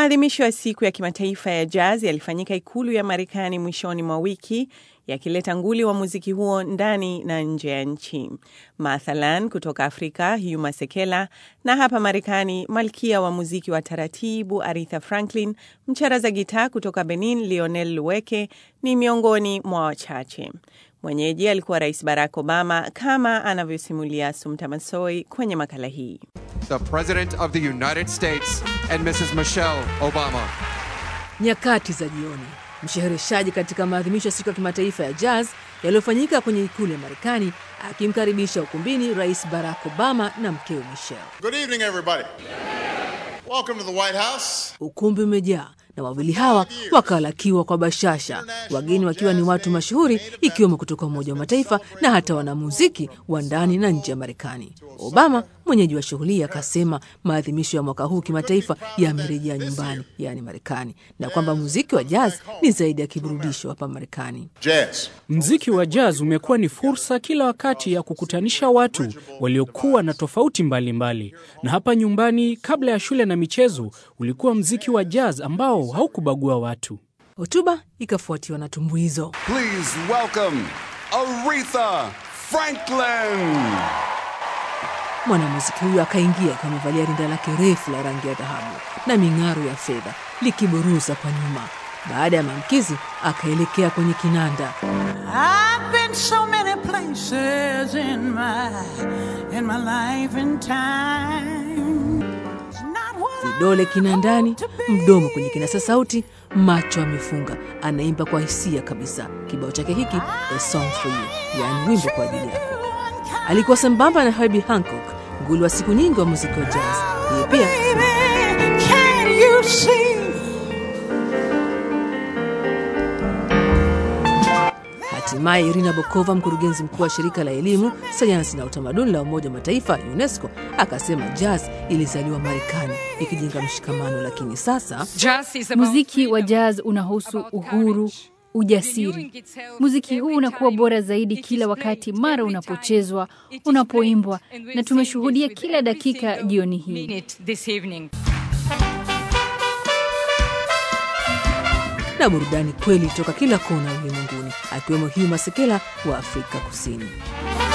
Maadhimisho ya siku ya kimataifa ya jazz yalifanyika ikulu ya Marekani mwishoni mwa wiki yakileta nguli wa muziki huo ndani na nje ya nchi. Mathalan, kutoka Afrika Hugh Sekela na hapa Marekani malkia wa muziki wa taratibu Aretha Franklin, mcheza gitaa kutoka Benin Lionel Luweke ni miongoni mwa wachache. Mwenyeji alikuwa Rais Barack Obama kama anavyosimulia Sumta Masoi kwenye makala hii. the President of the United States and Mrs. Michelle Obama. Nyakati za jioni, mshereheshaji katika maadhimisho ya siku ya kimataifa ya jazz yaliyofanyika kwenye ikulu ya Marekani akimkaribisha ukumbini Rais Barack Obama na mkewe Michelle. Good evening, everybody. Welcome to the White House. Ukumbi umejaa na wawili hawa wakalakiwa kwa bashasha, wageni wakiwa ni watu mashuhuri ikiwemo kutoka Umoja wa Mataifa na hata wanamuziki wa ndani na nje ya Marekani. Obama mwenyeji wa shughuli hii akasema maadhimisho ya mwaka huu kimataifa yamerejea nyumbani, yaani Marekani, na kwamba muziki wa jazz ni zaidi ya kiburudisho hapa Marekani. Jazz. Mziki wa jazz umekuwa ni fursa kila wakati ya kukutanisha watu waliokuwa na tofauti mbalimbali mbali. Na hapa nyumbani, kabla ya shule na michezo, ulikuwa mziki wa jazz ambao haukubagua watu. Hotuba ikafuatiwa na tumbuizo. Please welcome Aretha Franklin. Mwanamuziki huyo akaingia akiwa amevalia rinda lake refu la rangi ya dhahabu na ming'aro ya fedha likiburuza kwa nyuma. Baada ya maamkizi, akaelekea kwenye kinanda. I've been so many places in my in my life and time. It's not what I Vidole kinandani, want to be. mdomo kwenye kinasa sauti, macho amefunga, anaimba kwa hisia kabisa. Kibao chake hiki A Song for You, yaani wimbo kwa ajili yako. Alikuwa sambamba na Herbie Hancock, nguli wa siku nyingi wa muziki wa jazz. Yeye pia Baby, can you see? Hatimaye Irina Bokova, mkurugenzi mkuu wa shirika la elimu, sayansi na utamaduni la Umoja wa Mataifa UNESCO, akasema jazz ilizaliwa Marekani ikijenga mshikamano, lakini sasa Muziki wa jazz unahusu uhuru, ujasiri. Muziki huu unakuwa bora zaidi kila wakati mara unapochezwa, unapoimbwa, na tumeshuhudia kila dakika jioni hii. na burudani kweli toka kila kona ulimwenguni, akiwemo Hugh Masekela wa Afrika Kusini.